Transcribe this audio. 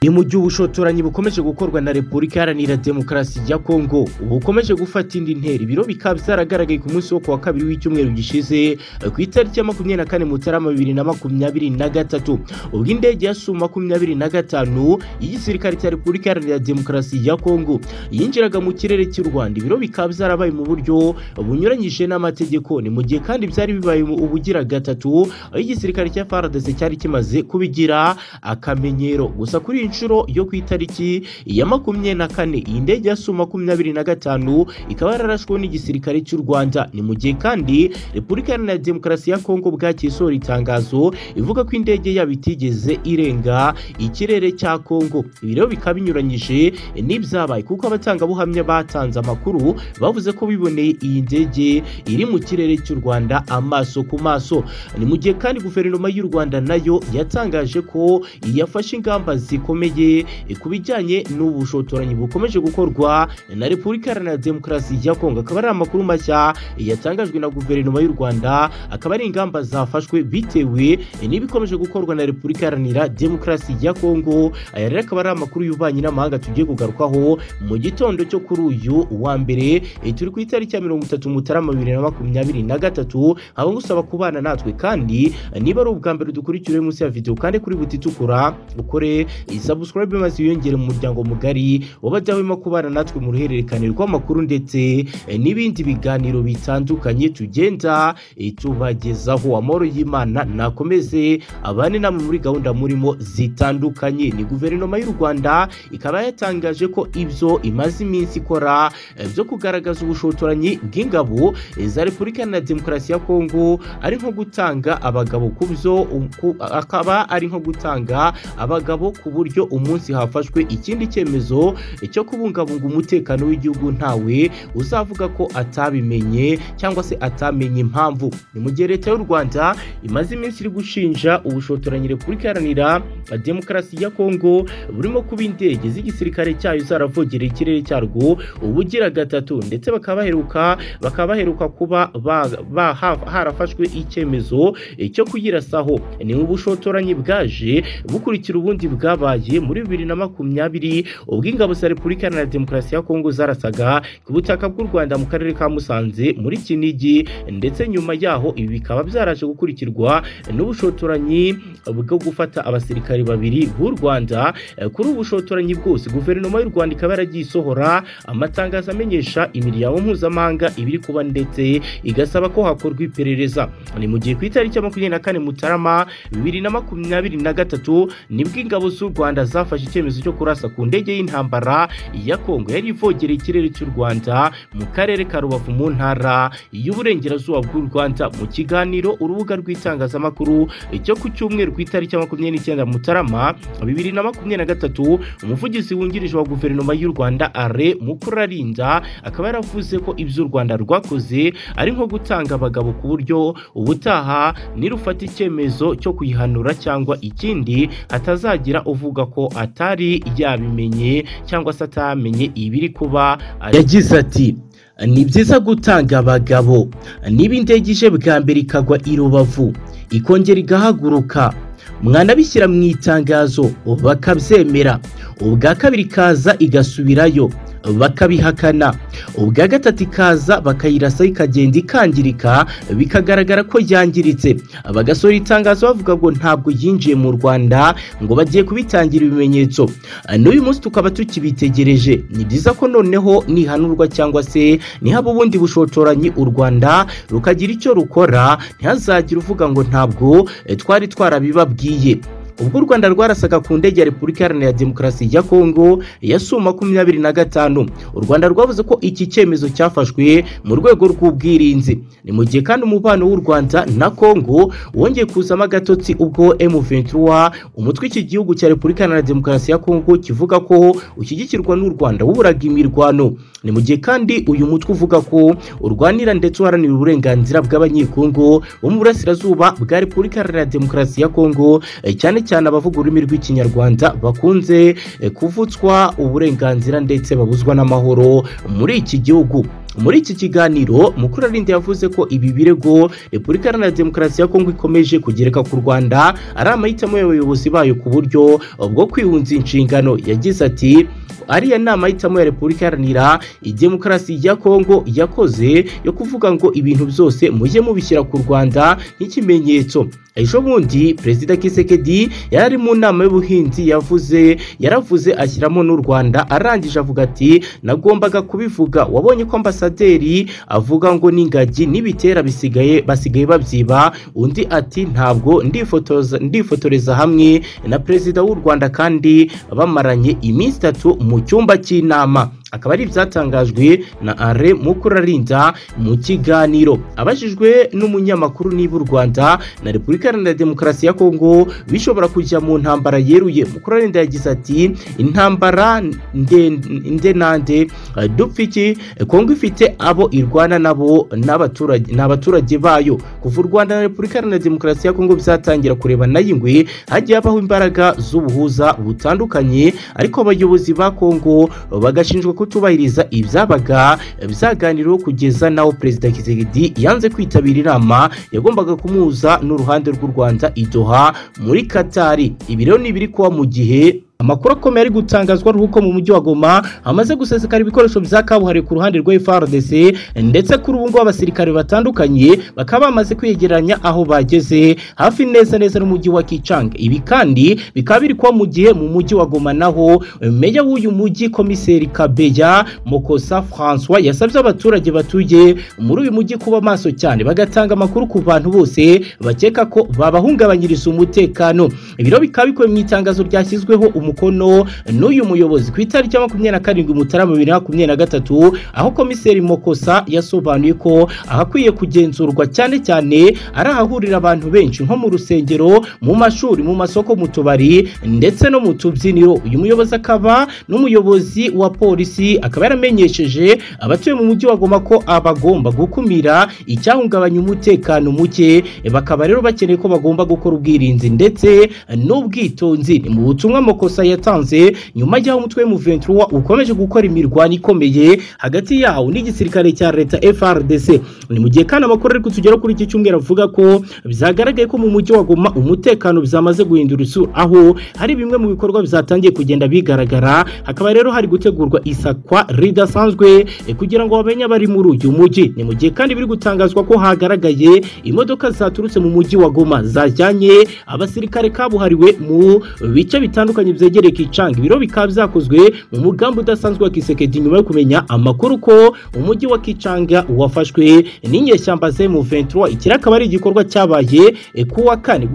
ni mu gihe ubushotoranyi bukomeje gukorwa na repubulika iharanira demokarasi ya kongo bukomeje gufata indi ntera ibiro bikaba byaragaragaye ku munsi wo ku wa kabiri w'icyumweru gishize ku itariki ya makumyabiri na kane mutarama bibiri na makumyabiri na gatatu ubwo indege ya su makumyabiri na gatanu y'igisirikare cya repubulika iharanira demokarasi ya kongo yinjiraga mu kirere cy'u rwanda ibiro bikaba byarabaye mu buryo bunyuranyije n'amategeko ni mu gihe kandi byari bibaye ubugira gatatu aho igisirikare cya faradese cyari kimaze kubigira akamenyero gusa kuri iyi nshuro yo ku itariki ya makumyabiri na kane iyi ndege ya su makumyabiri na gatanu ikaba yararashweho n'igisirikare cy'u rwanda ni mu gihe kandi repubulika iharanira demokarasi ya kongo bwakiye isohora itangazo ivuga ko indege yabo itigeze irenga ikirere cya kongo ibi rero bikaba binyuranyije n'ibyabaye kuko abatangabuhamya batanze amakuru bavuze ko biboneye iyi ndege iri mu kirere cy'u rwanda amaso ku maso ni mu gihe kandi guverinoma y'u rwanda nayo yatangaje ko yafashe ingamba zikomeye ku bijyanye n'ubushotoranyi bukomeje gukorwa na repubulika iharanira demokarasi ya kongo akaba ari amakuru mashya yatangajwe na guverinoma y'u rwanda akaba ari ingamba zafashwe bitewe n'ibikomeje gukorwa na repubulika iharanira demokarasi ya kongo aya rero akaba ari amakuru y'ububanyi n'amahanga tugiye kugarukaho mu gitondo cyo kuri uyu wa mbere turi ku itariki ya mirongo itatu mutarama bibiri na makumyabiri na gatatu nkaba ngusaba kubana natwe kandi niba ari ubwa mbere dukurikira munsi ya videwo kandi kuri buti itukura ukore isabusikarayibe maze wiyongere mu muryango mugari w'abadahwema kubana natwe mu ruhererekane rw'amakuru ndetse n'ibindi biganiro bitandukanye tugenda tubagezaho amahoro y'imana nakomeze abane namwe muri gahunda murimo zitandukanye ni guverinoma y'u rwanda ikaba yatangaje ko ibyo imaze iminsi ikora byo kugaragaza ubushotoranyi bw'ingabo za repubulika iharanira demokarasi ya kongo ari nko gutanga abagabo ku byo akaba ari nko gutanga abagabo ku buryo umunsi hafashwe ikindi cyemezo cyo kubungabunga umutekano w'igihugu ntawe uzavuga ko atabimenye cyangwa se atamenye impamvu ni mu gihe leta y'u rwanda imaze iminsi iri gushinja ubushotoranyi repubulika iharanira demokarasi ya kongo burimo kuba indege z'igisirikare cyayo zaravogereye ikirere cyarwo ubugira gatatu ndetse bakaba baheruka bakaba baheruka kuba harafashwe icyemezo cyo kuyirasaho ni ubushotoranyi bwaje bukurikira ubundi bwabaye muri bibiri na makumyabiri ubwo ingabo za repubulika iharanira demokarasi ya kongo zarasaga ku butaka bw'u rwanda mu karere ka musanze muri kinigi ndetse nyuma yaho ibi bikaba byaraje gukurikirwa n'ubushotoranyi bwo gufata abasirikari babiri b'u rwanda kuri ubushotoranyi bwose guverinoma y'u rwanda ikaba yaragiye isohora amatangazo amenyesha imiryango mpuzamahanga ibiri kuba ndetse igasaba ko hakorwa iperereza ni mu gihe ku itariki ya makumyabiri na kane mutarama bibiri na makumyabiri na gatatu nibwo ingabo z'u rwanda zafashe icyemezo cyo kurasa ku ndege y'intambara ya kongo yari ivogereye ikirere cy'u rwanda mu karere ka rubavu mu ntara y'uburengerazuba bw'u rwanda mu kiganiro urubuga rw'itangazamakuru cyo ku cyumweru ku itariki ya makumyabiri n'icyenda mutarama bibiri na makumyabiri na gatatu umuvugizi wungirije wa guverinoma y'u rwanda are mukurarinda akaba yaravuze ko iby'u rwanda rwakoze ari nko gutanga abagabo ku buryo ubutaha nirufata icyemezo cyo kuyihanura cyangwa ikindi hatazagira uvuga ko atari yabimenye cyangwa se atamenye ibiri kuba yagize ati ni byiza gutanga abagabo niba indege ije bwa mbere ikagwa i rubavu ikongera igahaguruka mwanabishyira mu itangazo bakabyemera ubwa kabiri kaza igasubirayo bakabihakana ubwa gatatu ikaza bakayirasa ikagenda ikangirika bikagaragara ko yangiritse bagasohora itangazo bavuga ngo ntabwo yinjiye mu rwanda ngo bagiye kubitangira ibimenyetso n'uyu munsi tukaba tukibitegereje ni byiza ko noneho nihanurwa cyangwa se nihaba ubundi bushotoranyi u rwanda rukagira icyo rukora ntihazagire uvuga ngo ntabwo twari twarabibabwiye ubwo u rwanda rwarasaga ku ndege ya repubulika iharanira demokarasi ya kongo ya su makumyabiri na gatanu u rwanda rwavuze ko iki cyemezo cyafashwe mu rwego rw'ubwirinzi ni mu gihe kandi umubano w'u rwanda na kongo wongeye kuzamo agatotsi ubwo m23 umutwe iki gihugu cya repubulika iharanira demokarasi ya kongo kivuga ko ushyigikirwa n'u rwanda wuburaga imirwano ni mu gihe kandi uyu mutwe uvuga ko urwanira ndetse uharanira uburenganzira bw'abanyekongo bo mu burasirazuba bwa repubulika iharanira demokarasi ya kongo cyane cyane abavuga ururimi rw'ikinyarwanda bakunze kuvutswa uburenganzira ndetse babuzwa n'amahoro muri iki gihugu muri iki kiganiro mukurarindi yavuze ko ibi birego repubulika iharanira demokarasi ya kongo ikomeje kugereka ku rwanda ari amahitamo y'abayobozi bayo ku buryo bwo kwihunza inshingano yagize ati ariya nama ahitamo ya repubulika iharanira demokarasi ya kongo yakoze yo kuvuga ngo ibintu byose mujye mubishyira ku rwanda nk'ikimenyetso ejo bundi perezida kisekedi yari mu nama y'ubuhinzi yavuze yaravuze ashyiramo n'u rwanda arangije avuga ati nagombaga kubivuga wabonye ko ambasaderi avuga ngo n'ingagi n'ibitera bisigaye basigaye babyiba undi ati ntabwo ndifotoza ndifotoreza hamwe na perezida w'u rwanda kandi bamaranye iminsi itatu mu cyumba cy'inama akaba ari ibyatangajwe na are mukurarinda mu kiganiro abajijwe n'umunyamakuru niba u rwanda na repubulika iharanira demokarasi ya kongo bishobora kujya mu ntambara yeruye mukurarinda yagize ati intambara nde nande dupfa iki kongo ifite abo irwana nabo ni abaturage bayo kuva u rwanda na repubulika iharanira demokarasi ya kongo bizatangira kureba nayo ingwe hagiye habaho imbaraga z'ubuhuza butandukanye ariko abayobozi ba kongo bagashinjwa kutubahiriza ibyabaga byaganiriweho kugeza naho perezida Kizegedi yanze kwitabira inama yagombaga kumuhuza n'uruhande rw'u Rwanda i Doha muri Katari ibi rero ni biri kuba mu gihe amakuru akomeye ari gutangazwa ruko mu mujyi wa Goma hamaze gusesekara ibikoresho bya kabuhariwe ku ruhande rwa FARDC ndetse kuri ubu ngubu abasirikare batandukanye bakaba bamaze kwegeranya aho bageze hafi neza neza n'umujyi wa Kichang ibi kandi bikaba biri kuba mu gihe mu mujyi wa Goma naho meya w'uyu mujyi komiseri Kabeya Mokosa François yasabye abaturage batuye muri uyu mujyi kuba maso cyane bagatanga amakuru ku bantu bose bakeka ko babahungabanyiriza umutekano ibiro bikaba bikuwe mu itangazo ryashyizweho umukono n'uyu muyobozi ku itariki ya makumyabiri na karindwi mutarama bibiri na makumyabiri na gatatu aho komiseri mokosa yasobanuye ko ahakwiye kugenzurwa cyane cyane ari ahahurira abantu benshi nko mu rusengero mu mashuri mu masoko mu tubari ndetse no mu tubyiniro uyu muyobozi akaba n'umuyobozi wa polisi akaba yaramenyesheje abatuye mu mujyi wa Goma ko abagomba gukumira icyahungabanya umutekano muke bakaba rero bakeneye ko bagomba gukora ubwirinzi ndetse n'ubwitonzi ni mu butumwa mokosa amakosa yatanze nyuma y'aho umutwe w'umuventura ukomeje gukora imirwano ikomeye hagati yawo n'igisirikare cya leta FRDC ni mu gihe kandi amakuru ari kutugera kuri iki cyumweru avuga ko byagaragaye ko mu mujyi wa Goma umutekano byamaze guhindura isura aho hari bimwe mu bikorwa byatangiye kugenda bigaragara hakaba rero hari gutegurwa isakwa ridasanzwe kugira ngo bamenye abari muri uyu mujyi ni mu gihe kandi biri gutangazwa ko hagaragaye imodoka zaturutse mu mujyi wa Goma zajyanye abasirikare kabuhariwe mu bice bitandukanye byegereye Kichang biro bikaba byakozwe mu mugambi udasanzwe wa Kisekedi nyuma yo kumenya amakuru ko umujyi wa Kichang wafashwe n'inyeshyamba ze mu 23 ikiri akaba ari igikorwa cyabaye ku wa kane